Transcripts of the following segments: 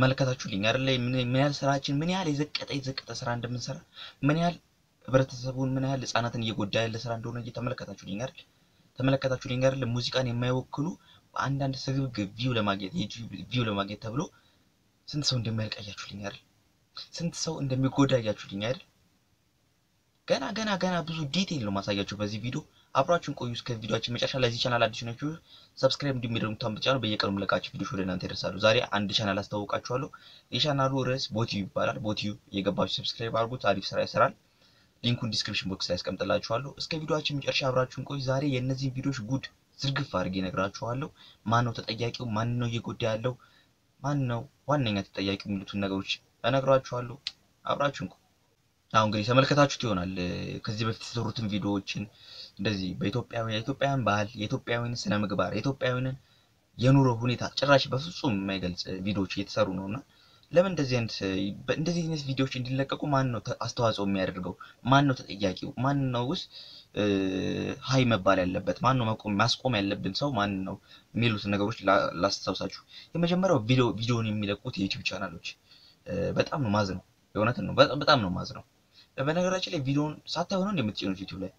ተመለከታችሁልኝ አይደለ? ምን ያህል ስራችን ምን ያህል የዘቀጠ የዘቀጠ ስራ እንደምንሰራ ምን ያህል ህብረተሰቡን ምን ያህል ህጻናትን እየጎዳ ያለ ስራ እንደሆነ እየተመለከታችሁልኝ አይደል? ተመለከታችሁልኝ አይደል? ሙዚቃን የማይወክሉ በአንዳንድ ስግብግብ ቪው ለማግኘት የዩቲዩብ ቪው ለማግኘት ተብሎ ስንት ሰው እንደሚያልቅ አያችሁልኝ አይደል? ስንት ሰው እንደሚጎዳ አያችሁልኝ አይደል? ገና ገና ገና ብዙ ዲቴይል ነው ማሳያችሁ በዚህ ቪዲዮ። አብራችሁን ቆዩ እስከ ቪዲዮአችን መጨረሻ። ለዚህ ቻናል አዲስ ናችሁ ሰብስክራይብ እንዲሁም የደወል ምልክቱን ብትጫኑ በየቀኑ የምለቃችሁ ቪዲዮዎች ወደ እናንተ ይደርሳሉ። ዛሬ አንድ ቻናል አስተዋውቃችኋለሁ። የቻናሉ ርዕስ ቦቲዩ ይባላል። ቦቲዩ እየገባችሁ ሰብስክራይብ አድርጉት። አሪፍ ስራ ይሰራል። ሊንኩን ዲስክሪፕሽን ቦክስ ላይ አስቀምጥላችኋለሁ። እስከ ቪዲዮአችን መጨረሻ አብራችሁን ቆዩ። ዛሬ የእነዚህን ቪዲዮዎች ጉድ ዝርግፍ አድርጌ እነግራችኋለሁ። ማን ነው ተጠያቂው? ማን ነው እየጎዳ ያለው? ማን ነው ዋነኛ ተጠያቂው? የሚሉትን ነገሮች እነግራችኋለሁ። አብራችሁን ቆዩ። አሁን እንግዲህ ተመልከታችሁት ይሆናል ከዚህ በፊት የተሰሩትን ቪዲዮዎችን እንደዚህ በኢትዮጵያውያን የኢትዮጵያውያን ባህል የኢትዮጵያውያን ስነ ምግባር የኢትዮጵያውያንን የኑሮ ሁኔታ ጭራሽ በፍጹም የማይገልጽ ቪዲዮዎች እየተሰሩ ነው እና ለምን እንደዚህ አይነት እንደዚህ አይነት ቪዲዮዎች እንዲለቀቁ ማን ነው አስተዋጽኦ የሚያደርገው? ማን ነው ተጠያቂው? ማን ነው ውስጥ ሀይ መባል ያለበት? ማን ነው መቆም ማስቆም ያለብን ሰው ማን ነው? የሚሉትን ነገሮች ላስታውሳችሁ። የመጀመሪያው ቪዲዮ ቪዲዮን የሚለቁት የዩቲዩብ ቻናሎች በጣም ነው ማዝ ነው። የእውነትን ነው በጣም ነው ማዝ ነው። በነገራችን ላይ ቪዲዮን ሳታዩ ነው እንደምትጭኑት ዩቲዩብ ላይ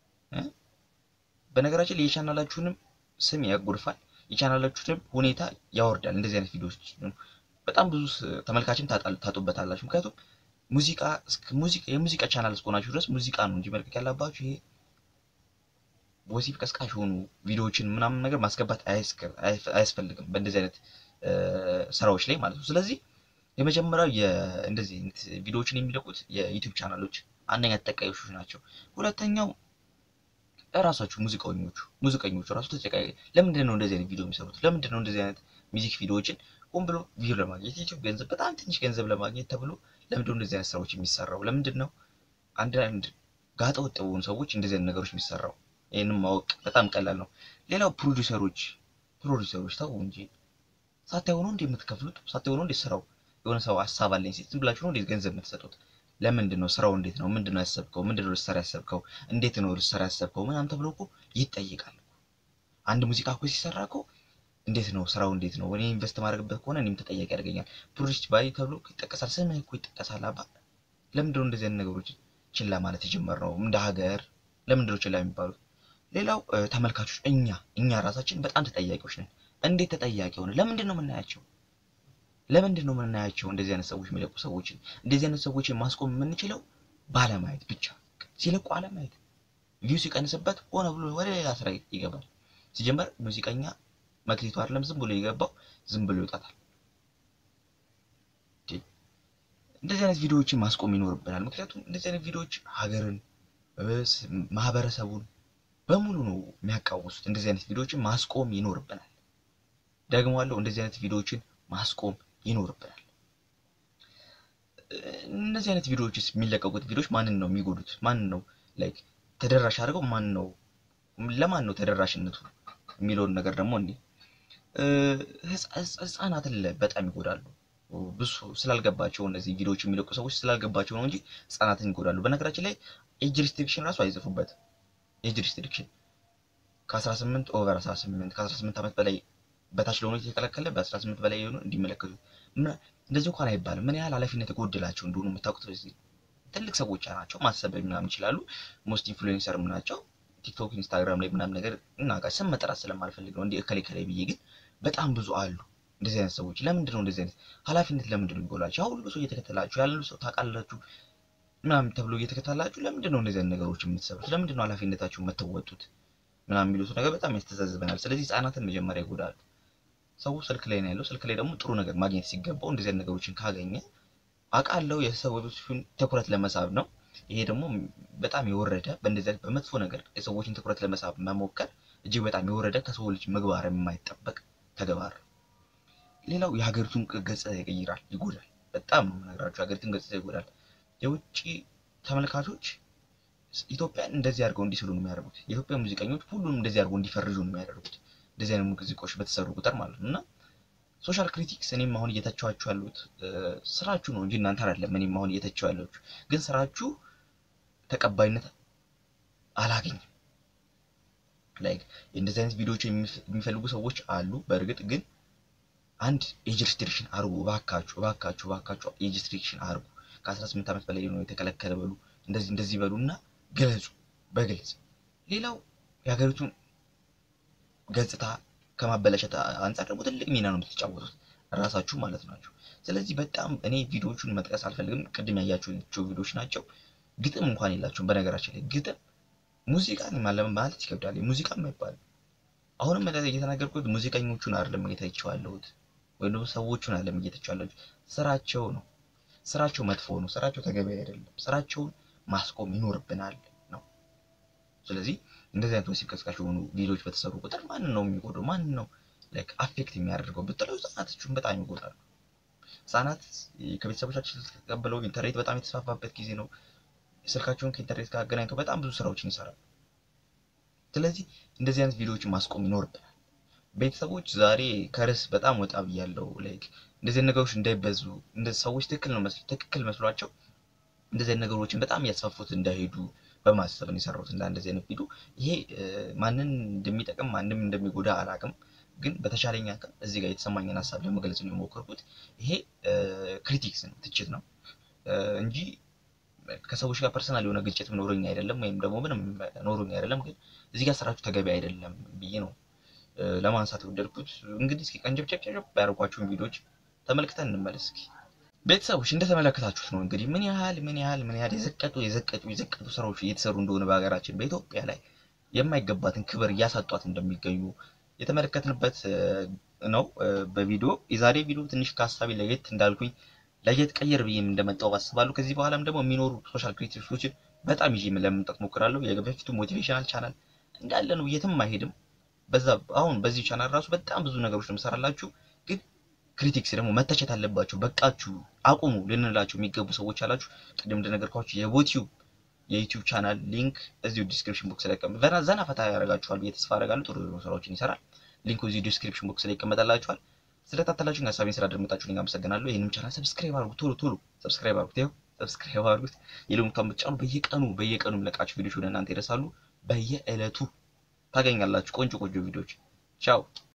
በነገራችን ላይ የቻናላችሁንም ስም ያጎድፋል፣ የቻናላችሁንም ሁኔታ ያወርዳል። እንደዚህ አይነት ቪዲዮዎች በጣም ብዙ ተመልካችም ታጡበታላችሁ። ምክንያቱም ሙዚቃ ሙዚቃ የሙዚቃ ቻናል እስከሆናችሁ ድረስ ሙዚቃ ነው እንጂ መልቀቅ ያለባችሁ ይሄ ወሲብ ቀስቃሽ የሆኑ ቪዲዮዎችን ምናምን ነገር ማስገባት አያስፈልግም በእንደዚህ አይነት ስራዎች ላይ ማለት ነው። ስለዚህ የመጀመሪያው እንደዚህ ቪዲዮዎችን የሚለቁት የዩቲዩብ ቻናሎች አንደኛ ተጠቃዮች ናቸው። ሁለተኛው እራሳችሁ ሙዚቀኞቹ ሙዚቀኞቹ ራሱ ተጨቃይ ለምንድን ነው እንደዚህ አይነት ቪዲዮ የሚሰሩት? ለምንድን ነው እንደዚህ አይነት ሚዚክ ቪዲዮዎችን ሆን ብሎ ቪዲዮ ለማግኘት ዩቲዩብ ገንዘብ በጣም ትንሽ ገንዘብ ለማግኘት ተብሎ ለምንድን ነው እንደዚህ አይነት ስራዎች የሚሰራው? ለምንድን ነው አንድ አንድ ጋጠ ወጥ በሆኑ ሰዎች እንደዚህ አይነት ነገሮች የሚሰራው? ይህንም ማወቅ በጣም ቀላል ነው። ሌላው ፕሮዲውሰሮች ፕሮዲውሰሮች ተው እንጂ ሳታዩ ነው እንዴ የምትከፍሉት? ሳታዩ ነው እንዴ ስራው የሆነ ሰው ሀሳብ አለኝ ሲል ዝም ብላችሁ ነው እንዴት ገንዘብ የምትሰጡት? ለምንድን ነው ስራው እንዴት ነው? ምንድን ነው ያሰብከው? ምንድን ነው ልትሰራ ያሰብከው? እንዴት ነው ልትሰራ ያሰብከው? ምናምን ተብሎ እኮ ይጠይቃል። አንድ ሙዚቃ እኮ ሲሰራ እኮ እንዴት ነው ስራው እንዴት ነው? እኔ ኢንቨስት ማድረግበት ከሆነ እኔም ተጠያቂ ያደርገኛል። ፕሮዲስ ባይ ተብሎ ይጠቀሳል። ስምህ እኮ ይጠቀሳል። አባ ለምንድን ነው እንደዚህ አይነት ነገሮች ችላ ማለት የጀመርነው? እንደ ሀገር ለምንድን ነው ችላ የሚባሉት? ሌላው ተመልካቾች፣ እኛ እኛ ራሳችን በጣም ተጠያቂዎች ነን። እንዴት ተጠያቂ ሆነ? ለምንድን ነው የምናያቸው ለምንድን ነው የምናያቸው? እንደዚህ አይነት ሰዎች የሚለቁ ሰዎችን እንደዚህ አይነት ሰዎችን ማስቆም የምንችለው ባለማየት ብቻ። ሲለቁ አለማየት፣ ቪው ሲቀንስበት ሆነ ብሎ ወደ ሌላ ስራ ይገባል። ሲጀመር ሙዚቀኛ መክሊቱ አይደለም ዝም ብሎ የገባው ዝም ብሎ ይወጣታል። እንደዚህ አይነት ቪዲዮዎችን ማስቆም ይኖርብናል። ምክንያቱም እንደዚህ አይነት ቪዲዮዎች ሀገርን፣ ማህበረሰቡን በሙሉ ነው የሚያቃውሱት። እንደዚህ አይነት ቪዲዮዎችን ማስቆም ይኖርብናል። ደግሞአለሁ፣ እንደዚህ አይነት ቪዲዮዎችን ማስቆም ይኖርብናል። እነዚህ አይነት ቪዲዮዎችስ የሚለቀቁት ቪዲዮዎች ማንን ነው የሚጎዱት? ማንን ነው ላይክ ተደራሽ አድርገው ማን ነው ለማን ነው ተደራሽነቱ የሚለውን ነገር ደግሞ እንዲህ ህጻናትን በጣም ይጎዳሉ። ብዙ ስላልገባቸው እነዚህ ቪዲዮዎች የሚለቁ ሰዎች ስላልገባቸው ነው እንጂ ህጻናትን ይጎዳሉ። በነገራችን ላይ ኤጅ ሪስትሪክሽን ራሱ አይጽፉበት። ኤጅ ሪስትሪክሽን ከ18 ኦቨር 18 ከ18 ዓመት በላይ በታች ለሆኑ የተከለከለ በ18 በላይ የሆኑ እንዲመለከቱ እንደዚህ እንኳን አይባልም። ምን ያህል ኃላፊነት የጎደላቸው እንደሆኑ የምታውቁት በዚህ ትልቅ ሰዎች ናቸው። ማሰብ ምናምን ይችላሉ። ሞስት ኢንፍሉዌንሰርም ናቸው። ቲክቶክ፣ ኢንስታግራም ላይ ምናምን ነገር እና ጋር ስም መጠራት ስለማልፈልግ ነው እንዲህ እከሌ እከሌ ብዬ፣ ግን በጣም ብዙ አሉ እንደዚህ አይነት ሰዎች። ለምንድን ነው እንደዚህ አይነት ኃላፊነት ለምንድን ነው የሚጎላቸው? ያው ሁሉ ሰው እየተከተላችሁ ያለ ሰው ታውቃላችሁ ምናምን ተብሎ እየተከተላችሁ ለምንድን ነው እንደዚህ አይነት ነገሮች የምትሰሩት? ለምንድን ነው ኃላፊነታችሁን የምትወጡት? ምናምን የሚሉት ነገር በጣም ያስተዛዝበናል። ስለዚህ ህጻናትን መጀመሪያ ይጎዳሉ። ሰው ስልክ ላይ ነው ያለው። ስልክ ላይ ደግሞ ጥሩ ነገር ማግኘት ሲገባው እንደዚህ አይነት ነገሮችን ካገኘ አውቃለሁ የሰዎችን ትኩረት ለመሳብ ነው። ይሄ ደግሞ በጣም የወረደ በእንደዚህ አይነት በመጥፎ ነገር የሰዎችን ትኩረት ለመሳብ መሞከር እጅግ በጣም የወረደ ከሰው ልጅ ምግባር የማይጠበቅ ተግባር። ሌላው የሀገሪቱን ገጽታ ይቀይራል፣ ይጎዳል። በጣም ነው የምነግራቸው፣ የሀገሪቱን ገጽታ ይጎዳል። የውጭ ተመልካቾች ኢትዮጵያን እንደዚህ አድርገው እንዲስሉ ነው የሚያደርጉት። የኢትዮጵያ ሙዚቀኞች ሁሉንም እንደዚህ አድርገው እንዲፈርጁ ነው የሚያደርጉት እንደዚህ አይነት ሙዚቃዎች በተሰሩ ቁጥር ማለት ነው። እና ሶሻል ክሪቲክስ እኔም አሁን እየተቸዋችሁ ያሉት ስራችሁ ነው እንጂ እናንተ አይደለም። እኔም አሁን እየተቸው ያላችሁ ግን ስራችሁ ተቀባይነት አላገኝም። ላይክ እንደዚህ አይነት ቪዲዮዎች የሚፈልጉ ሰዎች አሉ። በእርግጥ ግን አንድ ኤጅ ሪስትሪክሽን አርጉ እባካችሁ እባካችሁ እባካችሁ ኤጅ ሪስትሪክሽን አርጉ። ከ18 ዓመት በላይ ነው የተከለከለ በሉ እንደዚህ እንደዚህ በሉ እና ገለጹ በግልጽ። ሌላው የሀገሪቱን ገጽታ ከማበላሸት አንጻር ደግሞ ትልቅ ሚና ነው የምትጫወቱት ራሳችሁ ማለት ናቸው። ስለዚህ በጣም እኔ ቪዲዮዎቹን መጥቀስ አልፈልግም። ቅድም ያያችኋቸው ቪዲዮዎች ናቸው። ግጥም እንኳን የላቸውም። በነገራችን ላይ ግጥም ሙዚቃን ማለት ይከብዳል። ሙዚቃም አይባልም። አሁንም እየተናገርኩት ሙዚቀኞቹን አይደለም እየተቸው ያለሁት ወይም ደግሞ ሰዎቹን አይደለም እየተቸው ያለሁት ስራቸው ነው። ስራቸው መጥፎ ነው። ስራቸው ተገቢ አይደለም። ስራቸውን ማስቆም ይኖርብናል ነው። ስለዚህ እንደዚህ አይነት ወሲብ ቀስቃሽ የሆኑ ቪዲዮዎች በተሰሩ ቁጥር ማንን ነው የሚጎዳው? ማንን ነው ላይክ አፌክት የሚያደርገው ብትለው ህጻናቶቹን በጣም ይጎዳሉ። ህጻናት ከቤተሰቦቻችን ተቀብለው ኢንተርኔት በጣም የተስፋፋበት ጊዜ ነው። ስልካቸውን ከኢንተርኔት ጋር አገናኝተው በጣም ብዙ ስራዎችን ይሰራሉ። ስለዚህ እንደዚህ አይነት ቪዲዮዎችን ማስቆም ይኖርብናል። ቤተሰቦች ዛሬ ከርዕስ በጣም ወጣ ብያለሁ። ላይክ እንደዚህ ነገሮች እንዳይበዙ እንደዚህ ሰዎች ትክክል ነው መስሎ ትክክል መስሏቸው እንደዚህ ነገሮችን በጣም እያስፋፉት እንዳይሄዱ በማሰብ ነው የሰራሁት እንደ እንደዚህ አይነት ቪዲዮ። ይሄ ማንን እንደሚጠቅም ማንም እንደሚጎዳ አላውቅም፣ ግን በተቻለኝ አቅም እዚህ ጋር የተሰማኝን ሀሳብ ለመግለጽ ነው የሞከርኩት። ይሄ ክሪቲክስ ነው ትችት ነው እንጂ ከሰዎች ጋር ፐርሰናል የሆነ ግጭት ኖሮኝ አይደለም፣ ወይም ደግሞ ምንም ኖሮኝ አይደለም። ግን እዚህ ጋር ስራችሁ ተገቢ አይደለም ብዬ ነው ለማንሳት የወደድኩት። እንግዲህ እስኪ ቀንጨብጨብጨብ ያደርጓችሁን ቪዲዮዎች ተመልክተን እንመለስ። እስኪ ቤተሰቦች እንደተመለከታችሁት ነው እንግዲህ ምን ያህል ምን ያህል ምን ያህል የዘቀጡ የዘቀጡ የዘቀጡ ስራዎች እየተሰሩ እንደሆነ በሀገራችን በኢትዮጵያ ላይ የማይገባትን ክብር እያሳጧት እንደሚገኙ የተመለከትንበት ነው በቪዲዮ የዛሬ ቪዲዮ ትንሽ ከሀሳቤ ለየት እንዳልኩኝ ለየት ቀየር ብዬም እንደመጣው አስባለሁ። ከዚህ በኋላም ደግሞ የሚኖሩ ሶሻል ክሪቲክሶችን በጣም ይዤ ለመምጣት ሞክራለሁ። የበፊቱ ሞቲቬሽናል ቻናል እንዳለ ነው፣ የትም አይሄድም። በዛ አሁን በዚህ ቻናል ራሱ በጣም ብዙ ነገሮች ነው የምሰራላችሁ። ግን ክሪቲክስ ደግሞ መተቸት አለባችሁ፣ በቃችሁ፣ አቁሙ ልንላቸው የሚገቡ ሰዎች አላችሁ። ቅድም እንደነገርኳችሁ የዩቲዩብ የዩቲዩብ ቻናል ሊንክ እዚሁ ዲስክሪፕሽን ቦክስ ላይ ቀም ዘና ፈታ ያደርጋችኋል ብዬ ተስፋ አደርጋለሁ። ጥሩ ስራዎችን ይሰራል። ሊንኩ እዚሁ ዲስክሪፕሽን ቦክስ ላይ ይቀመጣላችኋል። ስለታተላችሁኝ ሀሳቤን ስላደመጣችሁኝ አመሰግናለሁ። ይህንም ቻናል ሰብስክራይብ አድርጉት፣ ቶሎ ቶሎ ሰብስክራይብ አድርጉት። ይኸው ሰብስክራይብ አድርጉት። የሎምቷን ብትጫኑ በየቀኑ በየቀኑ የምለቃችሁ ቪዲዮች ወደ እናንተ ይደርሳሉ። በየዕለቱ ታገኛላችሁ ቆንጆ ቆንጆ ቪዲዮች። ቻው